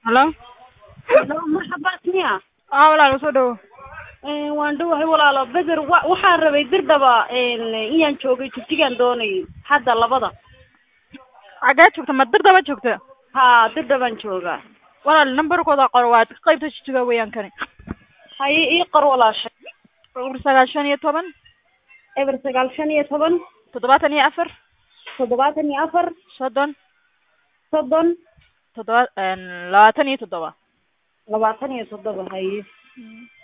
Hello? Hello, marxabaad miya Aa walaal soo dhawo. Een, waan dhowahay walaalo beder wa- waxaan rabay dirdaba een, inaan joogay jigjigaan doonayay hadda labada Xagee joogta? Ma Dirdaba joogta? haa dirdabaan joogaa Walaal nambarkooda qor waa qaybta jijiga weeyaan kani. haye ii qor walaashay Eber sagaashan iyo toban eber sagaal shan iyo toban toddobaatan iyo afar toddobaatan iyo afar soddon soddon toddoba een, labaatan iyo toddoba. labaatan iyo toddoba haye